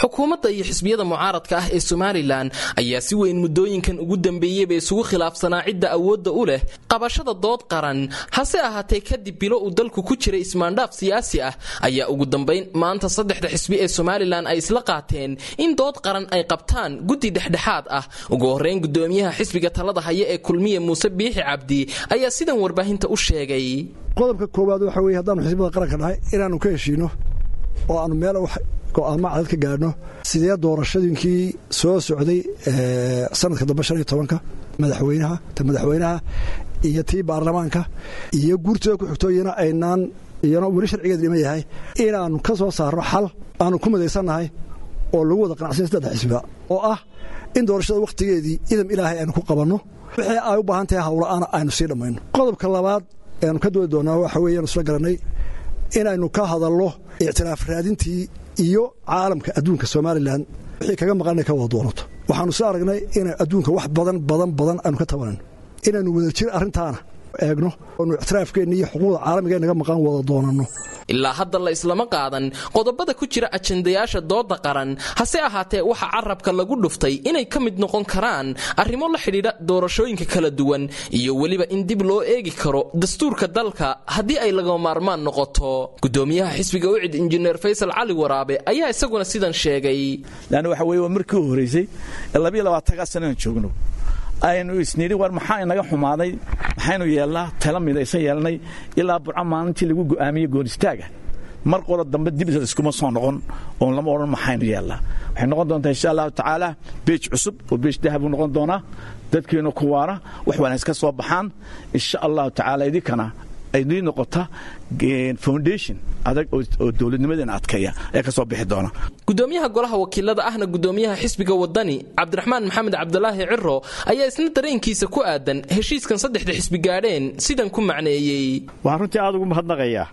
xukuumadda iyo xisbiyada mucaaradka ah ee somalilan ayaa si weyn muddooyinkan ugu dambeeyeyba isugu khilaafsanaa cidda awoodda u leh qabashada dood qaran hase ahaatee kadib bilo uu dalku ku jiray ismaandhaaf siyaasi ah ayaa ugu dambayn maanta saddexda xisbi ee somalilan ay isla qaateen in dood qaran ay qabtaan guddi dhexdhexaad ah ugu horreyn gudoomiyaha xisbiga talada haya ee kulmiye muuse biixi cabdi ayaa sidan warbaahinta u sheegay qodobka koowaad waxa weye haddaanu xisbada qaranka nahay inaannu ka heshiino oo aanu meel go'aamo cadad ka gaadhno sidee doorashadiinkii soo socday sanadka dambe shan iyo tobanka madaxweynaha ta madaxweynaha iyo tii baarlamaanka iyo guurtooda ku xigto iyana aynaan iyana weli sharcigeeda dhiman yahay inaannu ka soo saarno xal aanu ku midaysannahay oo lagu wada qanacsanya saddexa xisbiga oo ah in doorashada wakhtigeedii idam ilaahay aynu ku qabanno wixii ay u baahan tahay hawla'aana aynu sii dhammayno qodobka labaad eanu ka doodi doonaa waxa weeyaanu isla garannay inaynu ka hadalno ictiraaf raadintii iyo caalamka adduunka somalilan wixii kaga maqan inay ka wada doonato waxaanu soo aragnay inay adduunka wax badan badan badan aynu ka tabanayno inaynu wadajir arrintaana eegno oonu ictiraafkeenna iyo xuquuqda caalamiga naga maqan wada doonanno ilaa hadda la islama qaadan qodobada ku jira ajandayaasha dooda qaran hase ahaatee waxaa carabka lagu dhuftay inay ka mid noqon karaan arrimo la xidhiidha doorashooyinka kala duwan iyo weliba in dib loo eegi karo dastuurka dalka haddii ay laga maarmaan noqoto gudoomiyaha xisbiga ucid injineer faysal cali waraabe ayaa isaguna sidan sheegay lan waxa weye waa markii u horraysay ee labayo labaatankaa sanaan joogno aynu isnidhi war maxaa inaga xumaaday maxaynu yeelnaa tala midaysan yeelnay ilaa burco maalintii lagu go'aamiyey goonistaaga mar qolo dambe dib iskuma soo noqon oon lama odhan maxaynu yeelnaa waxay noqon doontaa insha allahu tacaala beej cusub oo beej dahabuu noqon doonaa dadkiina ku waara wax wanaagsan ka soo baxaan insha allahu tacaala idinkana aydii noqota foundation adag oo dowladnimadeena adkeeya ayaa ka soo bixi doona gudoomiyaha golaha wakiilada ahna gudoomiyaha xisbiga wadani cabdiraxmaan maxamed cabdulaahi ciro ayaa isna dareenkiisa ku aadan heshiiskan saddexda xisbi gaadheen sidan ku macneeyey waxaan runtii aad ugu mahadnaqayaa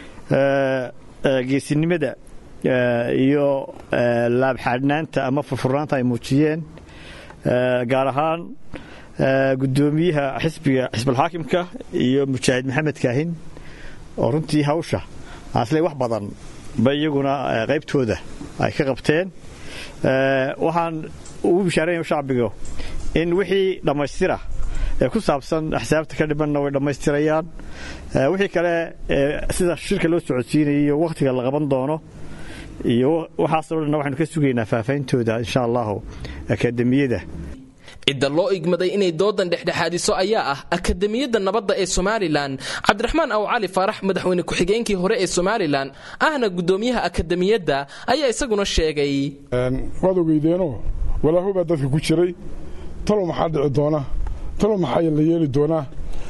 geesinimada iyo laabxaadhnaanta ama furfurnaanta ay muujiyeen gaar ahaan gudoomiyaha xisbiga xisbulxaakimka iyo mujaahid maxamed kaahin oo runtii hawsha asle wax badan ba iyaguna qaybtooda ay ka qabteen waxaan ugu bishaaraya shacbiga in wixii dhammaystira ee ku saabsan axsaabta ka dhibanna way dhammaystirayaan wixii kale sida shirka loo socodsiinaya iyo wakhtiga la qaban doono iyo waxaasoo dhanna waxaynu ka sugaynaa faahfaahintooda insha allahu akademiyada cidda loo igmaday inay doodan dhexdhexaadiso ayaa ah akademiyadda nabadda ee somalilan cabdiraxmaan aw cali faarax madaxweyne ku-xigeenkii hore ee somalilan ahna gudoomiyaha akademiyadda ayaa isaguna sheegay waad ogeydeenoo walaaho baa dadka ku jiray talow maxaa dhici doona talow maxaa la yeeli doonaa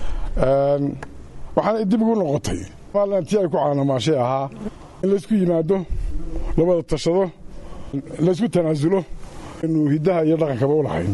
waxaana dib ugu noqotay somalilan tii ay ku caanamaashay ahaa in laysku yimaado labada tashado laysku tanaasulo inu hiddaha iyo dhaqankaba u lahayn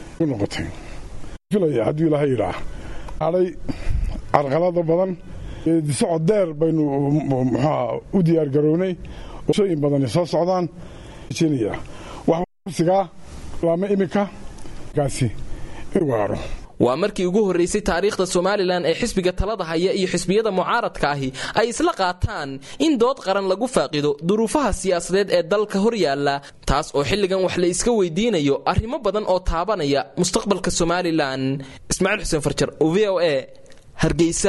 hadduu ilaaha yidhaa hadhay carqalada badan socod dheer baynu muxuuha u diyaargarownay shooyin badani soo socdaan waxsigaa laama iminka kaasi inuu gaadho waa markii ugu horraysay taariikhda somalilan ee xisbiga talada haya iyo xisbiyada mucaaradka ahi ay isla qaataan in dood qaran lagu faaqido duruufaha siyaasadeed ee dalka hor yaalla taas oo xilligan wax la iska weydiinayo arrimo badan oo taabanaya mustaqbalka somalilan ismaaciil xuseen farjar v o e hargeysa